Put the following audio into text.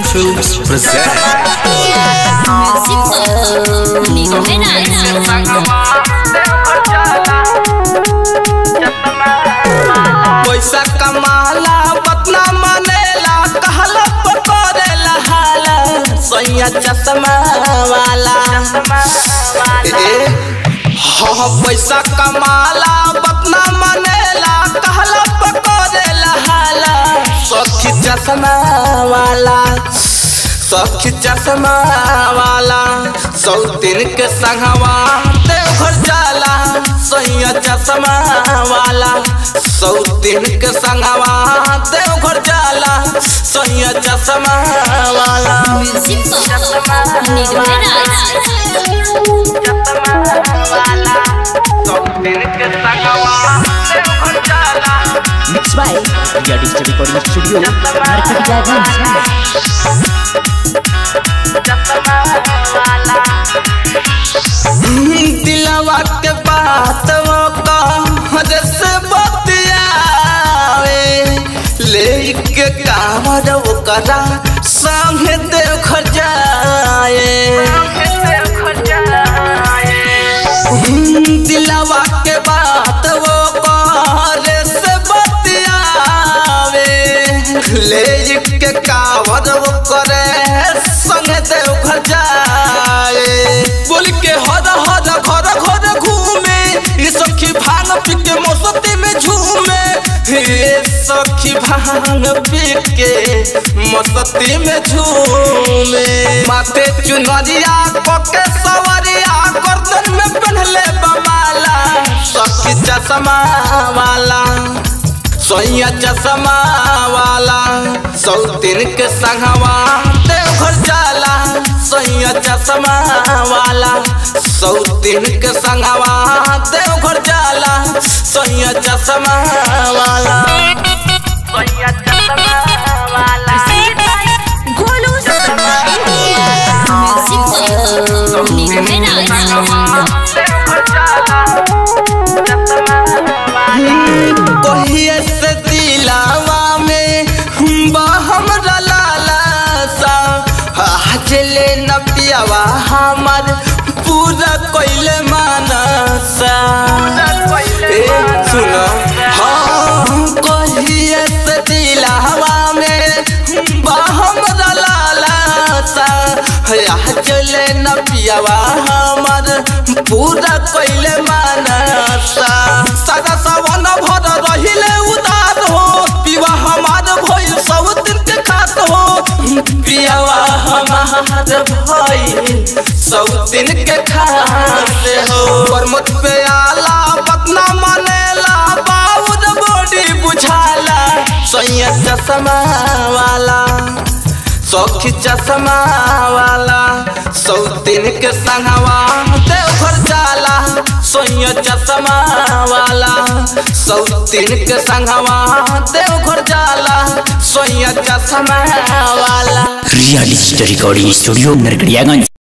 Films present. पैसा कमाला पतना मनेला कहला पकड़ेला हाला सैया चश्मा वाला ए, हाँ पैसा कमाला पतना मनेला कहला पकड़ेला हाला सखी चश्मा वाला सखी चश्मा वाला सौतीन के संगवा देवघर जाला सैया चश्मा वाला सौतीन के संगवा देवघर जाला सैया चश्मा वाला सौतीन के संगवा देवघर जाला Mixed by Ria Digital Recording Studio, Narkatia दिलवा के बात वो कहर से बतियावे लेके कामर ओकरा संगे देवघर जाए दिलवा के बात वो कहर से बतियावे लेके कामर ओकरे संगे देवघर जाए बोल के हद हद घर घर घूमे ये सखी भांग पी के मौसती में झूमे ये सखी भांग पी के मौसती में झूमे माथे चुनरिया पके सवरिया गर्दन में पहनले बमाला सखी चश्मा वाला सोया चश्मा वाला सौतीन के संगवा देवघर जाला सोया चश्मा वाला सौतीन के संगवा देवघर जाला सोया चश्मा वाला सोया चश्मा वाला कहिए से दिलावा में बहम लाला सा आज ले न पियावा हमर पूरा कोइले मानसा ए सुनो हाँ कहिए से दिलावा में बहम लाला सा आज ले न पियावा हमर पूरा कोइले मानसा सदा सवन भर रहिले उदार हो पिवा हमार भइल सब दिन के खात हो पियावा हमार भइल सब दिन के खात हो परमत पे आला पतना मनेला बाउर बॉडी बुझाला सैया चश्मा वाला सौखी चश्मा वाला सौतीन के संगवा देवघर जाला सोया चश्मा वाला सौतीन के संगवा देवघर जाला सोया चश्मा वाला Ria Digital Recording Studio, Narkatia